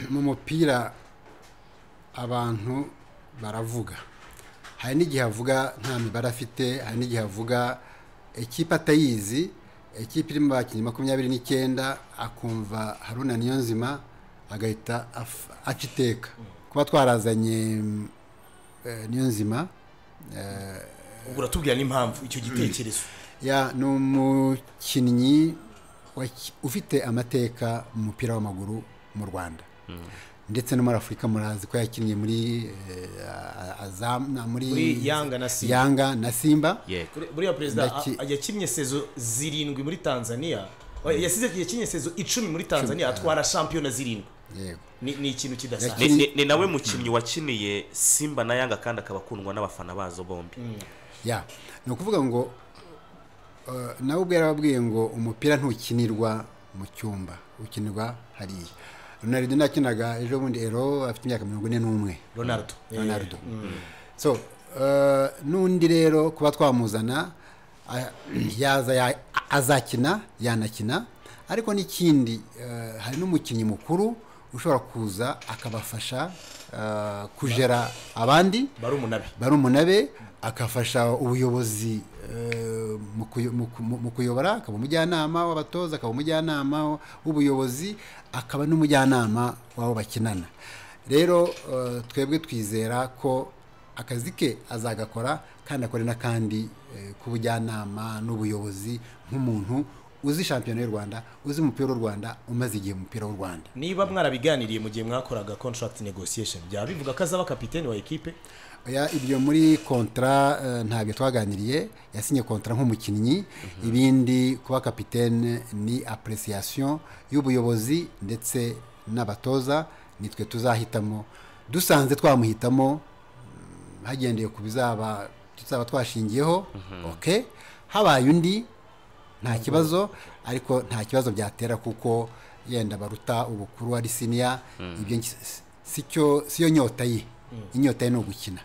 mu mupira abantu baravuga hari n'igihe avuga nta mibare afite hari n'igihe avuga ikipe atayizi ikipe irimo abakinnyi makumyabiri n'icyenda akumva haruna niyonzima agahita af- aca iteka kuba twarazanye mm, eh, niyonzima ubwo uratubwira n'impamvu icyo gitekerezo ya ni umukinnyi waki- ufite amateka mu mupira w'amaguru mu rwanda ndetse no muri afurika murazi ko yakinnye muri eh, a- a- azam na- muri Muri Yanga na Simba. Yanga na simba yego Kuri- buriya perezida Ndaki- a- yakinnye sezo zirindwi muri tanzania Oya, yasize yakinnye sezo icumi muri tanzania atwara shampiyona zirindwi yego ni ni ikintu kidasanzwe ni, ni, ni nawe mukinnyi wakiniye simba na yanga kandi akaba akundwa n'abafana bazo bombi ya ni ukuvuga ngo eh, nawe ubwo yarababwiye ngo umupira ntukinirwa mu cyumba ukinirwa hariya ronaldo nakinaga ejo bundi ero afite imyaka mirongo ine n'umwe ronaldo ronaldo so eh, n'undi rero kuba twamuzana ah, yaza ya- azakina yanakina ariko n'ikindi eh, hari n'umukinnyi mukuru ushobora kuza akabafasha eh, kujera abandi bari umunabi bari umunabe agafasha ubuyobozi eh, mu kuyo- mu ku- mu- mu kuyobora akaba umujyanama w'abatoza akaba umujyanama w'ubuyobozi akaba n'umujyanama w'abo bakinana rero eh, twebwe twizera ko akazi ke azagakora kandi akore n'akandi eh, k'ubujyanama n'ubuyobozi nk'umuntu uzi shampiyona y'u rwanda uzi umupira w'u rwanda umaze igihe mu mupira w'u rwanda niba mwarabiganiriye mu gihe mwakoraga contract negotiation byaba bivuga ko azaba kapiteni wa ekipe Oya, ibyo muri kontra eh, ntabyo twaganiriye yasinye kontra nk'umukinnyi ibindi kuba kapitene ni appreciation y'ubuyobozi ndetse n'abatoza nitwe tuzahitamo dusanze twamuhitamo mm, hagendeye ku bizaba tuzaba twashingiyeho ok habaye undi nta kibazo ariko nta kibazo byatera kuko yenda baruta ubukuru ari siniya ibyo ngi- si- si cyo- si yo nyota ye inyota ye ni ugukina